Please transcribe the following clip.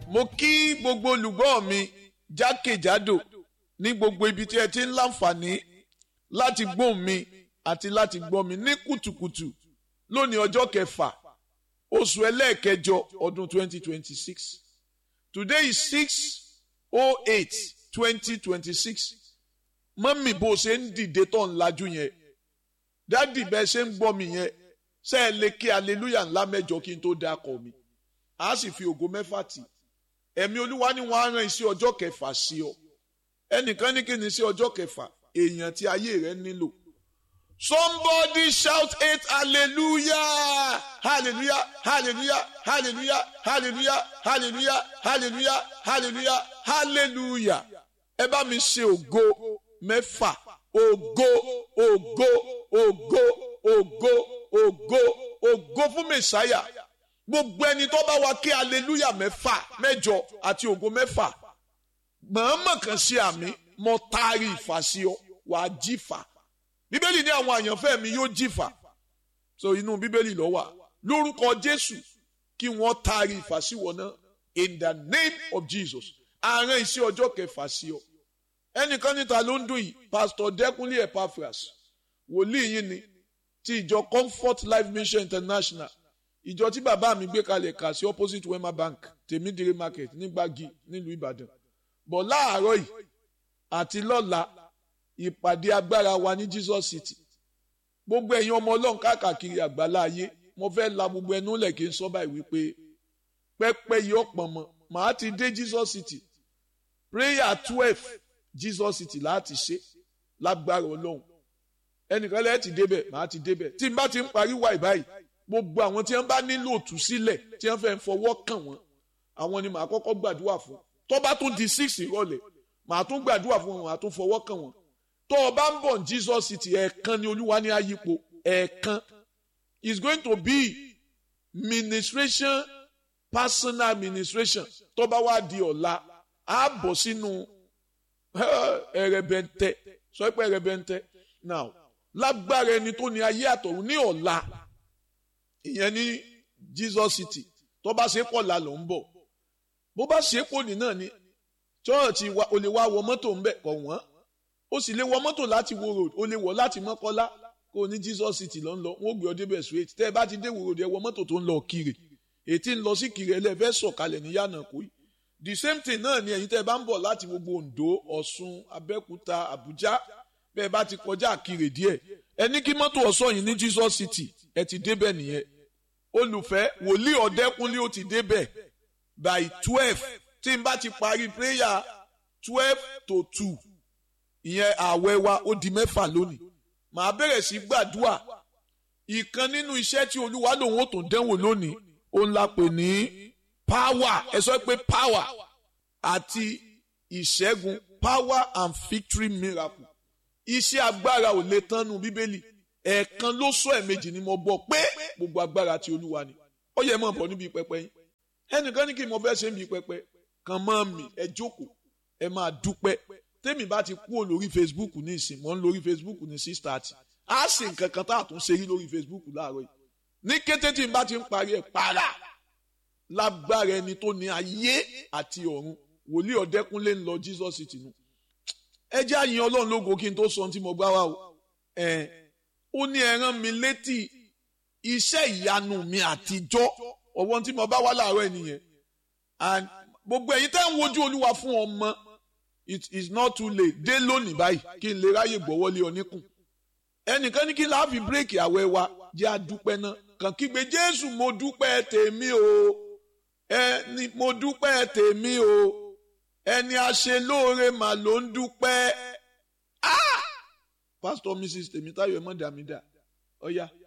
mo kí gbogbo olùgbọ́ mi jákèjádò ní gbogbo ibi tí ẹ ti ń láǹfààní láti gbóhùn mi àti láti gbọ́ mi ní kùtùkùtù lónìí ọjọ́ kẹfà oṣù ẹlẹ́ẹ̀kẹjọ ọdún 2026 today is 6 08 2026 mọ́mì bó ṣe ń dìde tó ń lajú yẹn dádì bẹ́ẹ̀ ṣe ń gbọ́ mi yẹn ṣe é lè kí aleluya ńlá mẹ́jọ kí n tó dákọ̀ mi a sì fi ògo mẹ́fà tì ẹ̀mí olúwa ni wọ́n á rán iṣẹ́ ọjọ́ kẹfà sí ọ ẹnìkan ní kí ni iṣẹ́ ọjọ́ kẹfà èèyàn tí ayé rẹ nílò somebody shout eight hallelujah hallelujah hallelujah hallelujah hallelujah hallelujah hallelujah hallelujah hallelujah ẹ bá mi ṣe ògo mẹ́fà ògo ògo ògo ògo ògo ògo fún mẹ̀sáyà gbogbo ẹni tó bá wa kí hallelujah mẹ́fà mẹ́jọ àti ògo mẹ́fà mọ̀ọ́mọ̀ kan sí àmì mo taari ìfà sí ọ wàá jífà bíbélì ní àwọn àyànfẹ́ mi yóò jìfà so inú bíbélì ló wà lórúkọ jésù kí wọ́n taari ìfàsíwọ̀ náà in the name of jesus àárín iṣẹ́ ọjọ́ kẹfà sí ọ ẹnìkan níta ló ń dùn yìí pastor dẹkùnlé epaphras wòlíì yín ni ti ìjọ comfort life mission international ìjọ tí bàbá mi gbé kalẹ̀ kà sí opposite wema bank tèmídìrí market nígbàgì nílùú ìbàdàn bọ̀ láàárọ̀ yìí àti lọ́la ìpàdé agbára wa ní jesus city gbogbo ẹ̀yin ọmọ ọlọ́run káàkiri àgbálá ayé mo fẹ́ la gbogbo ẹnu lẹ̀ kí n sọ báyìí wípé pẹ́pẹ́ yìí ọ̀pọ̀ mọ́ màá ti dé jesus city prayer twelve jesus city láti ṣe lágbára ọlọ́run ẹnìkan lẹ́yìn ti débẹ̀ màá ti débẹ̀ tí n bá ti ń parí wáì báyìí gbogbo àwọn tí wọ́n bá nílò òtúsílẹ̀ tí wọ́n fẹ́ fọwọ́ kàn wọ́n àwọn ni màá kọ́kọ́ gbàdúrà fún tó bá tún di six ìrọ̀lẹ́ màá tún gbàdúrà fún wọn màá tún fọwọ́ kàn wọ́n tó o bá ń bọ̀ ní jesus city ẹ̀ẹ̀kan ni olúwa ní ayípo ẹ̀ẹ̀kan is going to be ministration personal administration tó bá wá di ọ̀la á bọ̀ sínú ẹ̀rẹ̀bẹ̀ntẹ́ sọ pé ẹ̀rẹ̀bẹ̀ntẹ́ now lágbára ẹni tó ní ayé àtọ̀run ní ọ̀la ìyẹn ní jesus city tó bá ṣe pọ̀ la ló ń bọ̀ bó bá ṣe pọ̀ ní náà ni chọ́ọ̀tì o lè wá wọ mọ́tò ń bẹ̀ kọ̀ wọ́n ó sì lè wọ mọ́tò láti wo road ó lè wọ láti mọ́kọ́lá kó o ní jesus city ló ń lọ wọn ò gbé ọ débẹ̀ straight tẹ́ ẹ bá ti dé wo road ẹ wọ mọ́tò tó ń lọ kiri ètí ń lọ sí kiri ẹ lẹ́fẹ́ sọ̀kalẹ̀ ní yànnà kú yìí the same thing náà ni ẹ̀yin tẹ́ ẹ bá ń bọ̀ láti gbogbo ondo ọ̀ṣun abẹ́òkúta àbújá bẹ́ẹ̀ bá ti kọjá kiri díẹ̀ ẹ ní kí mọ́tò ọ̀ṣọ́ yìí ní jesus city ẹ ti débẹ̀ nìyẹn olùfẹ́ wòlíì ọ̀dẹ́kunlé ó ti débẹ̀ by twelve tí n bá ti parí prayer twelve to two ìyẹn ààwẹ̀ wa ó di mẹ́fà lónìí màá bẹ̀rẹ̀ sí gbàdúà ìkan nínú iṣẹ́ tí olúwa lòun ó tún dẹ́wò lónìí òun la pè ní power ẹ sọ pé power àti ìṣẹ́gun power and victory miracle iṣẹ́ agbára ò lè tán nu bíbélì ẹ̀ẹ̀kan ló sọ ẹ̀ẹ̀mejì ni mo gbọ́ pé gbogbo agbára ti olúwa ni ó yẹ mọ̀ bọ̀ níbi pẹpẹ yín ẹnìkan ní kí mo fẹ́ ṣe níbi pẹpẹ kàn mọ́ mi ẹ jókòó ẹ máa dúpẹ́ tèmi bá ti kúrò lórí facebook ní ìsìn mọ́ ń lórí facebook ní six thirty á sì nǹkan kan tá a tún ṣe rí lórí facebook láàárọ̀ yìí ní kété tí n bá ti ń parí ẹ̀ para lágbára ẹni tó ní ayé àti ọ̀run wòlíì ọ̀dẹ́kúnlé ń lọ jesus city nu ẹ jẹ́ àyìn ọlọ́run lógo kí n tó sọ ohun tí mo gbá wá o ẹ̀ ó ní ẹ rán mi létí iṣẹ́ ìyanu mi àtijọ́ ọ̀wọ́n tí mo bá wá láàárọ̀ ẹ̀ nìyẹn and gbogbo ẹ̀yin tẹ́ ń wojú olúwa fún ọmọ it is not too late dé lónìí báyìí kí n lè ráyè gbọ́wọ́lé ọ níkùn ẹnìkan ní kí n láàfin bírèkì àwẹ̀ wa jẹ́ àdúpẹ́ náà kàn kígbe jésù mo dúpẹ́ tèmi o ẹni mo dúpẹ́ tèmi o ẹni aṣelóore mà ló ń dúpẹ́ ah pastor mrs tèmítáyọ̀ ẹ̀ mọ́ dàmídà ọ̀ya. Oh, yeah